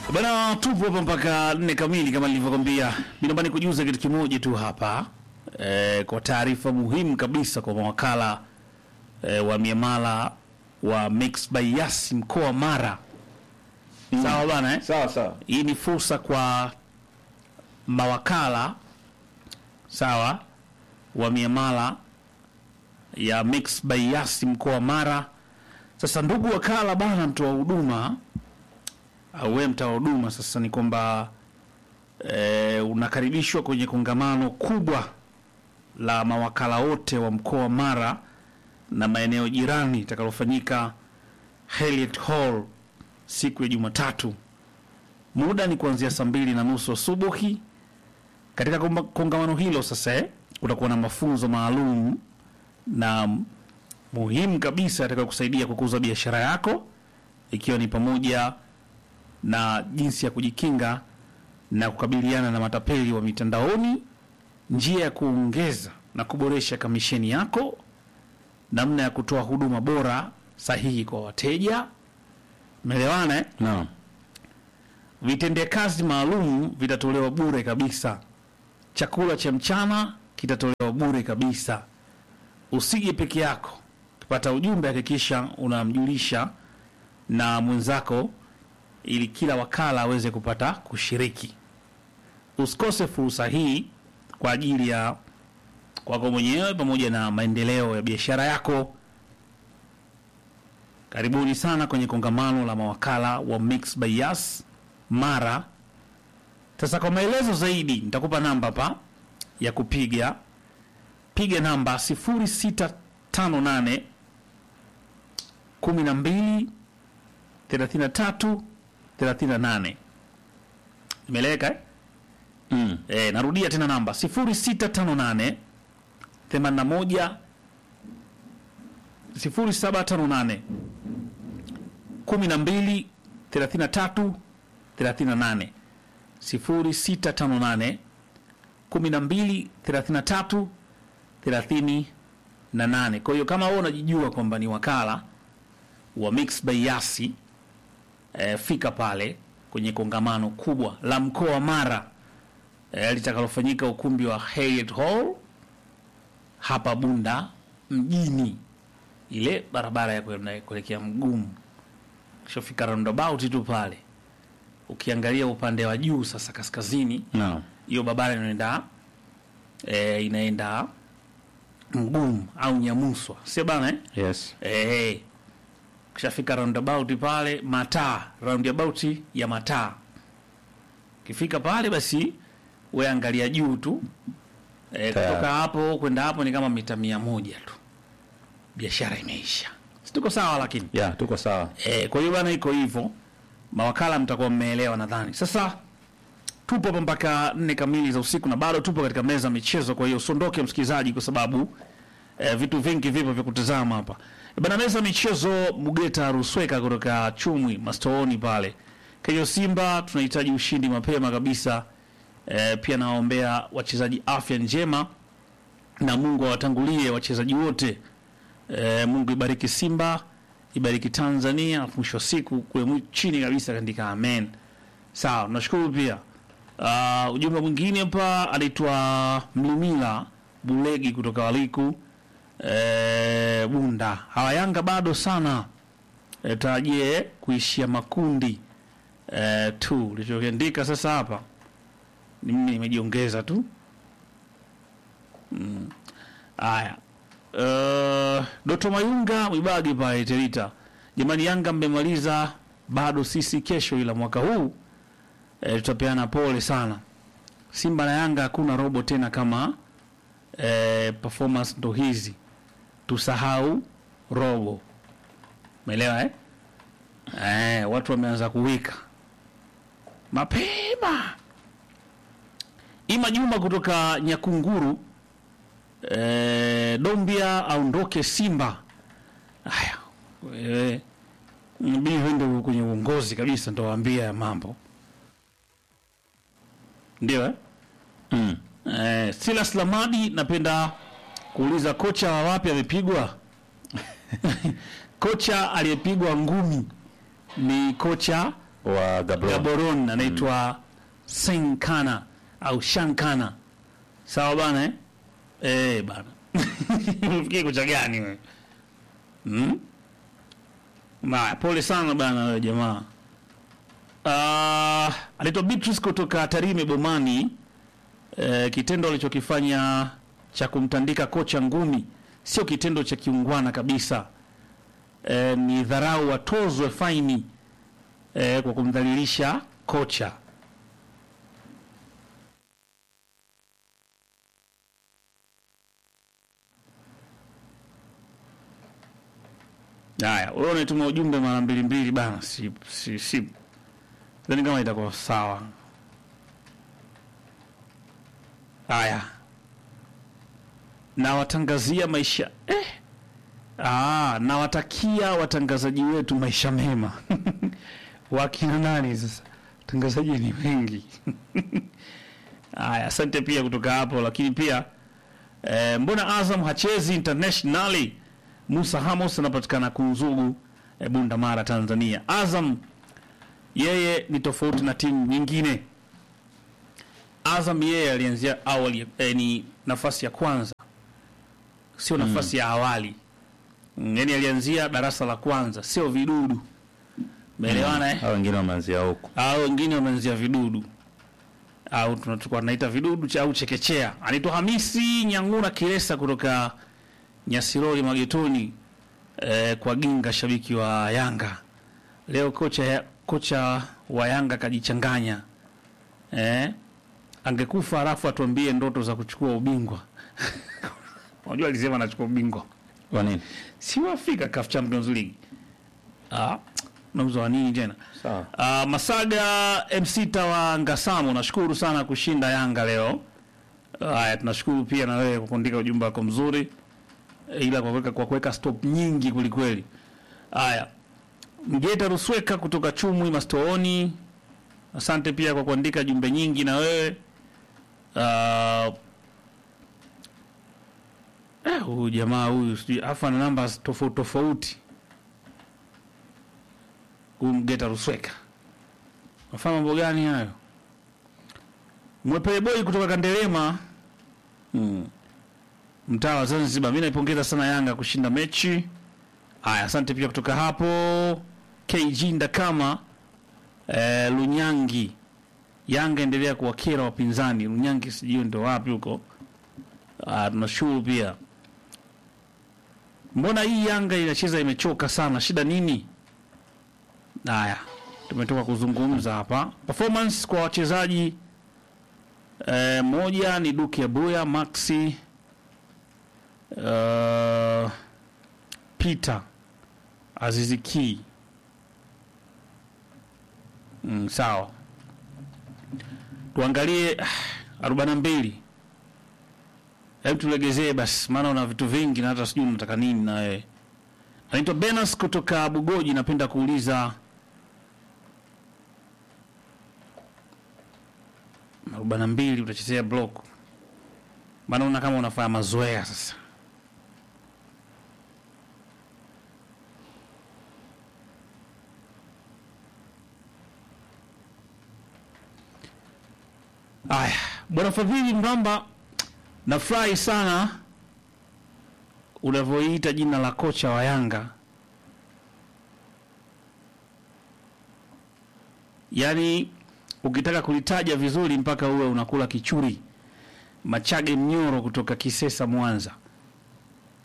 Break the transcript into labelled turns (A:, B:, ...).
A: Bana, tupo hapa mpaka nne kamili kama nilivyokwambia. Ninaomba nikujuze kitu kimoja tu hapa e, kwa taarifa muhimu kabisa kwa mawakala e, wa miamala wa Mixx by Yas mkoa wa Mara. Sawa bana eh?
B: Sawa sawa.
A: Hii ni fursa kwa mawakala sawa wa miamala ya Mixx by Yas mkoa wa Mara. Sasa ndugu wakala bana, mtoa huduma au wewe mtoa huduma, sasa ni kwamba e, unakaribishwa kwenye kongamano kubwa la mawakala wote wa mkoa wa Mara na maeneo jirani itakalofanyika Heliet Hall siku ya Jumatatu. Muda ni kuanzia saa mbili na nusu asubuhi. Katika komba- kongamano hilo sasa eh, kutakuwa na mafunzo maalum na muhimu kabisa yatakayo kusaidia kukuza biashara yako, ikiwa ni pamoja na jinsi ya kujikinga na kukabiliana na matapeli wa mitandaoni, njia ya kuongeza na kuboresha kamisheni yako, namna ya kutoa huduma bora sahihi kwa wateja. Umeelewana eh?
B: Naam.
A: Vitendea kazi maalum vitatolewa bure kabisa. Chakula cha mchana kitatolewa bure kabisa. Usije peke yako. Ukipata ujumbe, hakikisha unamjulisha na mwenzako, ili kila wakala aweze kupata kushiriki. Usikose fursa hii kwa ajili ya kwako mwenyewe pamoja na maendeleo ya biashara yako. Karibuni sana kwenye kongamano la mawakala wa Mixx by Yas Mara. Sasa kwa maelezo zaidi nitakupa namba hapa ya kupiga. Piga namba 0658 12 33 38. Imeleweka eh?
B: Mm.
A: E, narudia tena namba 0658 81 0758 12 33 38 0658 12 33 38. Kwa hiyo kama wewe unajijua kwamba ni wakala wa Mixx by Yasi e, fika pale kwenye kongamano kubwa la mkoa wa Mara e, litakalofanyika ukumbi wa Hyatt Hall hapa Bunda mjini, ile barabara ya kwenda- kuelekea Mgumu. Kishafika roundabout tu pale, ukiangalia upande wa juu sasa kaskazini,
B: Naam.
A: hiyo barabara inaenda e, inaenda Mgumu au Nyamuswa, sio bana eh?
B: Yes.
A: Eh, kishafika roundabout pale mataa, roundabout ya mataa. Ukifika pale basi we angalia juu tu eh,
B: Tayari.
A: kutoka hapo kwenda hapo ni kama mita mia moja tu, biashara imeisha. Si tuko sawa? Lakini
B: Ya, tuko sawa.
A: eh, kwa hiyo bana, iko hivyo. Mawakala mtakuwa mmeelewa nadhani. Sasa tupo hapa mpaka nne kamili za usiku na bado tupo katika meza ya michezo. Kwa hiyo usiondoke msikilizaji, kwa sababu eh, vitu vingi vipo vya kutazama hapa Eh, bana. Meza ya michezo, Mugeta Rusweka kutoka Chumwi Mastooni pale Kejo Simba, tunahitaji ushindi mapema kabisa. Eh, pia nawaombea wachezaji afya njema na Mungu awatangulie wachezaji wote. E, Mungu ibariki Simba, ibariki Tanzania, alafu mwisho wa siku kule mwi- chini kabisa kaandika amen. Sawa, nashukuru pia. Uh, ujumbe mwingine hapa anaitwa Mlimila Bulegi kutoka Waliku e, Bunda. Hawa Yanga bado sana e, tarajie kuishia makundi e, tu. Lichokiandika sasa hapa ni mimi nimejiongeza tu. Mm. Haya. Uh, Doto Mayunga Mwibagi pale Terita. Jamani, Yanga mmemaliza bado sisi kesho, ila mwaka huu eh, tutapeana pole sana. Simba na Yanga hakuna robo tena kama eh, performance ndo hizi, tusahau robo. Umeelewa eh? Eh, watu wameanza kuwika mapema. Ima Juma kutoka Nyakunguru eh, Dombia aondoke Simba. Haya, wewe inabidi uende kwenye uongozi kabisa, ndo waambia ya mambo ndio eh?
B: Mm.
A: Eh, Silas Lamadi, napenda kuuliza kocha wa wapi amepigwa? kocha aliyepigwa ngumi ni kocha
B: wa Gabron.
A: Gaborone anaitwa Senkana au Shankana. Sawa bana eh? Eh bana. Unafikiri kocha gani wewe? Hmm? Ma, pole sana bana wewe jamaa. Ah, anaitwa Beatrice kutoka Tarime Bomani. Eh, kitendo alichokifanya cha kumtandika kocha ngumi sio kitendo cha kiungwana kabisa. Eh, ni dharau, watozwe faini eh, kwa kumdhalilisha kocha. Haya, wewe unatuma ujumbe mara mbili mbili bana, si si si. Sidhani kama itakuwa sawa. Haya, nawatangazia maisha eh. Ah, nawatakia watangazaji wetu maisha mema. Wakina nani sasa? Watangazaji ni wengi. Haya, asante pia kutoka hapo, lakini pia eh, mbona Azam hachezi internationally? Musa Hamos anapatikana Kunzugu, eh, Bunda Mara, Tanzania. Azam yeye ni tofauti na timu nyingine. Azam yeye alianzia awali eh, ni nafasi ya kwanza, sio nafasi ya awali. Mm, Yaani alianzia darasa la kwanza, sio vidudu. Umeelewana eh?
B: Hao wengine wameanzia huko.
A: au wengine wameanzia vidudu au tunachukua tunaita vidudu cha au chekechea. Anaitwa Hamisi Nyangura Kiresa kutoka Nyasirori Magetoni eh, kwa Ginga, shabiki wa Yanga. Leo kocha ya, kocha wa Yanga kajichanganya eh, angekufa alafu atuambie ndoto za kuchukua ubingwa. Unajua alisema anachukua ubingwa
B: Kwa nini?
A: si wa Afrika CAF Champions League. Ah, nauza wa nini tena?
B: Sawa.
A: Uh, Masaga MC Tawa Ngasamo, nashukuru sana kushinda Yanga leo. Haya, tunashukuru pia na wewe kwa kuandika ujumbe wako mzuri, Eh, ila kwa kuweka kwa kuweka stop nyingi kulikweli. Haya, Mgeta Rusweka kutoka Chumwi Mastooni, asante pia kwa kuandika jumbe nyingi na wewe. Uh, eh, huyu jamaa huyu sijui afa na namba tofauti tofauti huyu Mgeta Rusweka nafanya mambo gani hayo? Mwepele boy kutoka Kandelema,
B: Mm.
A: mtaa wa Zanzibar. Mimi naipongeza sana Yanga kushinda mechi. Haya, asante pia kutoka hapo KG Ndakama eh, Lunyangi. Yanga endelea kuwakera wapinzani. Lunyangi sijui ndo wapi huko. Ah, tunashukuru pia. Mbona hii Yanga inacheza imechoka sana, shida nini? Haya, tumetoka kuzungumza hapa performance kwa wachezaji eh, moja ni Duke Abuya, Maxi uh, Peter Aziziki mm, sawa, tuangalie arobaini na mbili. Hebu tulegezee basi, maana una vitu vingi na hata sijui unataka nini na wewe. Anaitwa Benas kutoka Bugoji. Napenda kuuliza arobaini na mbili utachezea block, maana una kama unafanya mazoea sasa. Aya, bwana Fadhili Mramba, nafurahi sana unavyoita jina la kocha wa Yanga. Yaani ukitaka kulitaja vizuri mpaka uwe unakula kichuri. Machage Mnyoro kutoka Kisesa, Mwanza.